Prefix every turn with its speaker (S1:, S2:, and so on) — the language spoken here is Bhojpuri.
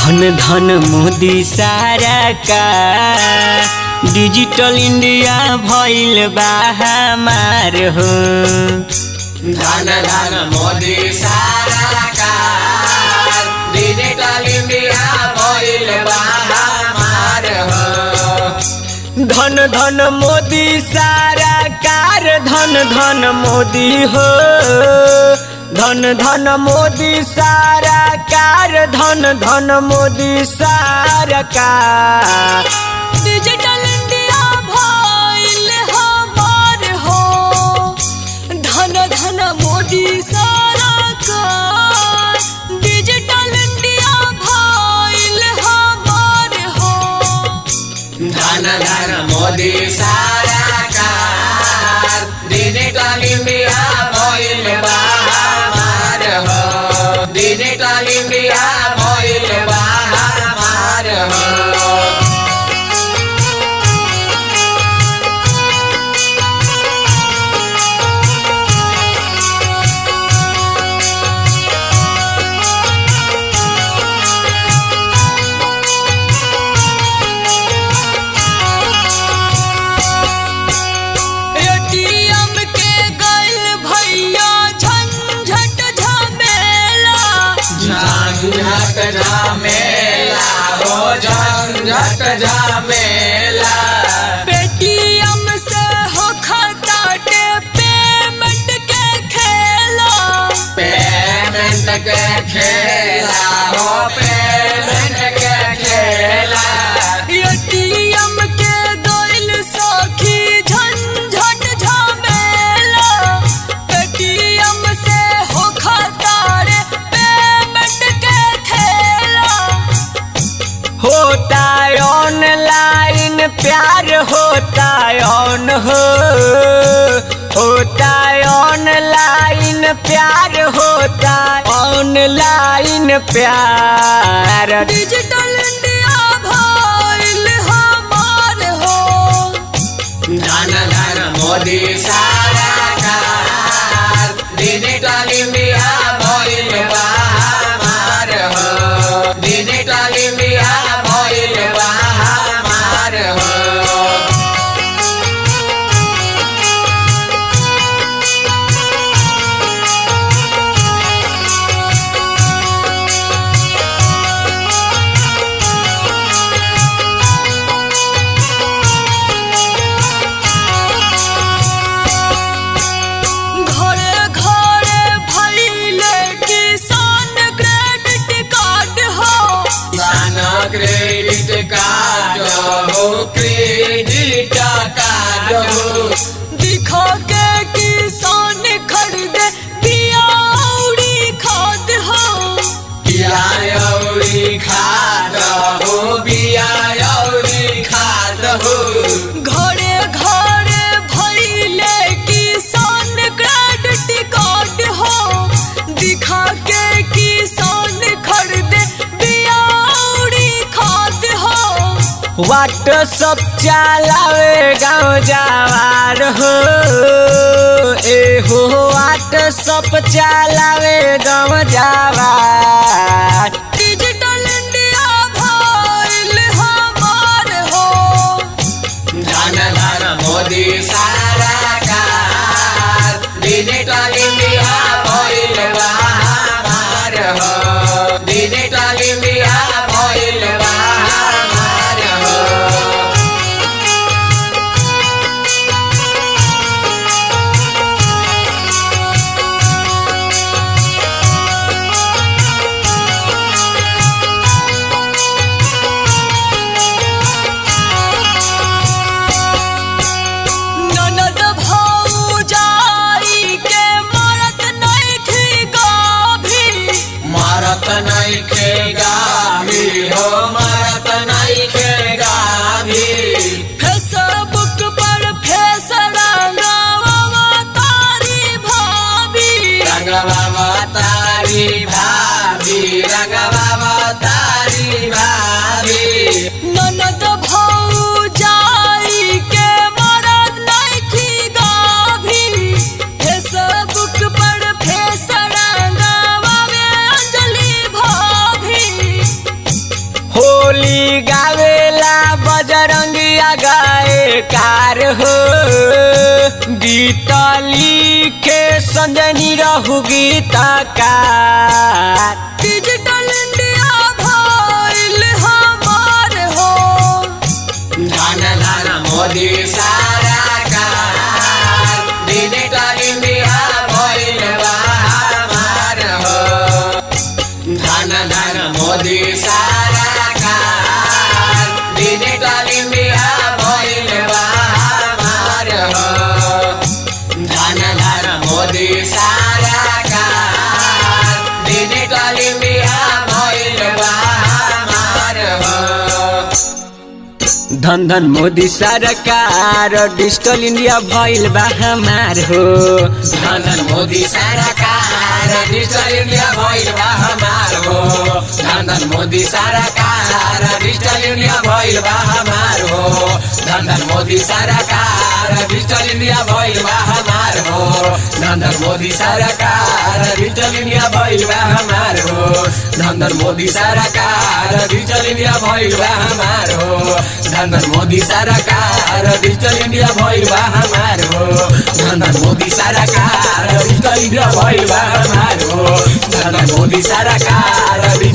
S1: धन धन मोदी सारा का डिजिटल इंडिया भइल बा हमार हो
S2: धन धन मोदी सारा कार डिजिटल इंडिया भइल बा हमार हो
S1: धन धन मोदी सारा कार धन धन मोदी हो धन धन मोदी सारा कार धन धन मोदी सारा कार
S3: डिजिटल इंडिया भइल हमार हो धन धन मोदी सरकार डिजिटल इंडिया भइल हमार हो
S2: धन धन मोदी सारा कार डिजिटल इंडिया भइल बा हमार हो डिजिटल इंडिया भइल बा हमार हो
S3: एटीएम के गइल भैया झंझट झमेला
S2: झंझट झमेला हो झंझट झमेला
S3: पेटीएम से हो खताटे पेमेंट के खेला
S2: पेमेंट के खेला हो पेमेंट के खेला
S3: एटीएम के गइल सखी झंझट झमेला पेटीएम से हो खतारे पेमेंट के खेला
S1: होता ऑनलाइन प्यार होता ऑन हो होता ऑनलाइन प्यार होता ऑनलाइन प्यार
S3: डिजिटल इंडिया भइल हमार हो
S2: धन धन मोदी सारा कार डिजिटल इंडिया भइल बा हमार हो डिजिटल इंडिया भइल बा हमार हो
S3: घरे घरे भइले किसान क्रेडिट कार्ड हो
S2: किसान क्रेडिट कार्ड हो क्रेडिट कार्ड हो
S3: दिखा के किसान खरीदे बिया औरी खाद हो
S2: बिया औरी खाद हो बिया औरी खाद हो
S3: घरे घरे भइले किसान क्रेडिट कार्ड हो दिखा के किसान खरीदे बिया औरी खाद हो
S1: व्हाट्सअप चलावे गाँव जवार हो ए हो व्हाट्सअप चलावे गाँव जवार
S3: डिजिटल इंडिया भइल हमार हो
S2: धन धन मोदी सारा कार डिजिटल इंडिया भइल बा हमार हो डिजिटल इंडिया भइल बा हमार हो
S3: ननद भौजाई के मरत नइखी गाभी
S2: मरत नहीं खेगा भी हो मरत नहीं खेगा भी
S3: फेसबुक पर फेस रंगावा तारी भाभी
S2: रंग बाबा तारी भाभी रंग बाबा तारी भाभी
S3: ननद भौजाई के मरत नइखी गाभी फेसबुक पर फेस रंगावा में अंजलि भाभी
S1: गाए कार हो गीत लिखे संजनी रहू गीतकार
S3: डिजिटल इंडिया भइल हमार हो
S2: धन धन मोदी सारा कार डिजिटल इंडिया भइल बा हमार हो धन धन मोदी सारा कार डिजिटल इंडिया भइल बा हमार हो धन धन मोदी सारा कार डिजिटल इंडिया भइल बा हमार हो
S1: धन धन मोदी सरकार डिजिटल इंडिया भइल बा हमार हो
S2: धन धन मोदी सरकार डिजिटल इंडिया भइल बा हमार हो धन धन मोदी सरकार डिजिटल इंडिया भइल बा हमार हो धन धन मोदी सरकार डिजिटल इंडिया भइल बा हमार हो धन धन मोदी सरकार डिजिटल इंडिया भइल बा हमार हो धन धन मोदी सरकार डिजिटल इंडिया भइल बा हमार हो धन धन मोदी सरकार डिजिटल इंडिया भइल बा हमार हो धन धन मोदी सरकार डिजिटल इंडिया भइल बा हमार हो धन धन मोदी सरकार डिजिटल